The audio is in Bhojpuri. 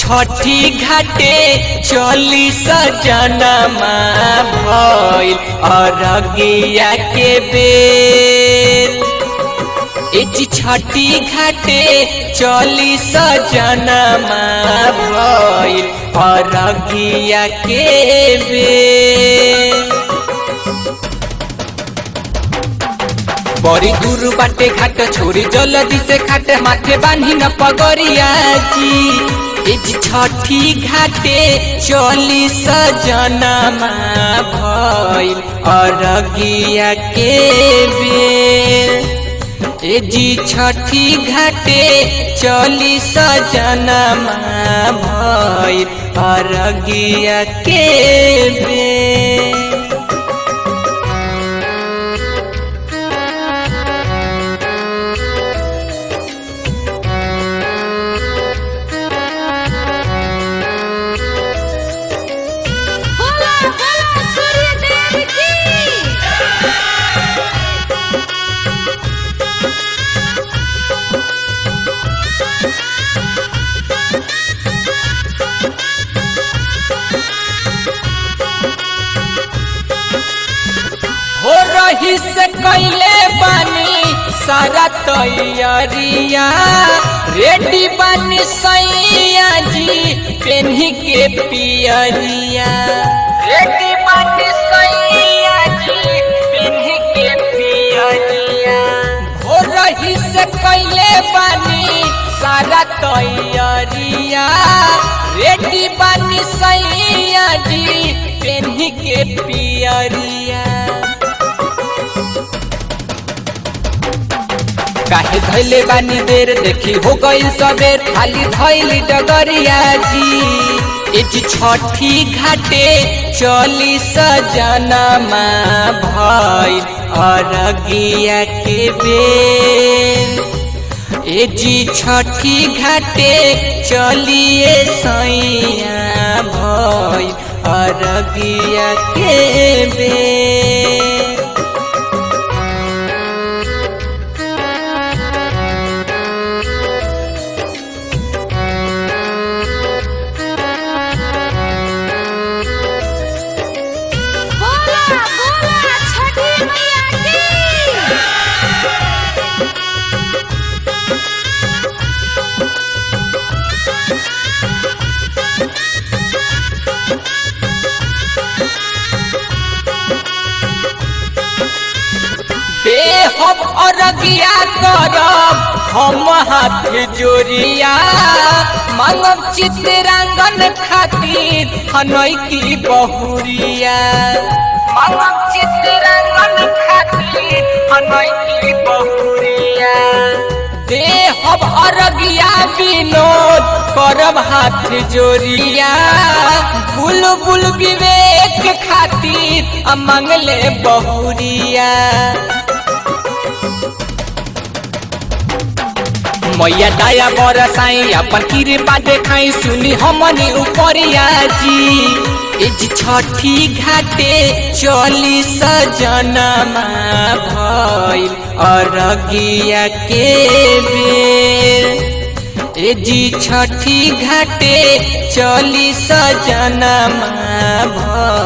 छठी घाटे चली सजनमा भइल अरगिया के बेर एजी छठी घाटे चली सजनमा भइल अरगिया के बेर बड़ी दूर बाटे घाट छोरी जल्दी से खाट माथे बांधी न पगरिया जी एज छठी घाटे चली सजनमा भइल अरगिया के बेर एजी छठी घाटे चली सजनमा भइल अरगिया के बेर बोला बोला सूर्य देव की हो रही से कैले बानी सारा तैयारिया रेडी बानी सैया जी पेन्ही के पियरिया रेडी बानी सैया जी पेन्ही के पियरिया हो रही से कैले बानी सारा तैयारिया रेडी बानी सैया जी पेन्ही के पियरिया काहे धैले बानी देर देखी हो गइल सबेर खाली धैली डगरिया जी एज छठी घाटे चली सजनमा भइल अरगिया के बेर एजी छठी घाटे चलिए सैया भइल अरगिया के बेर बोला बोला छठी मैया की बेहब अरगिया करब हम हाथ जोड़िया मांगब चित्रांगन खातिर हनई की बहुरिया मांगब चित्रांगन खातिर हनई की बहुरिया देहब अरगिया विनोद करब हाथ जोड़िया बुलबुल विवेक खातिर आ मंगले बहुरिया मैया दया बरसाई अपन कृपा देखाई सुनी हमनी उपरिया जी इज छठी घाटे चली सजनमा भइल अरगिया के बेर एजी छठी घाटे चली सजनमा भइल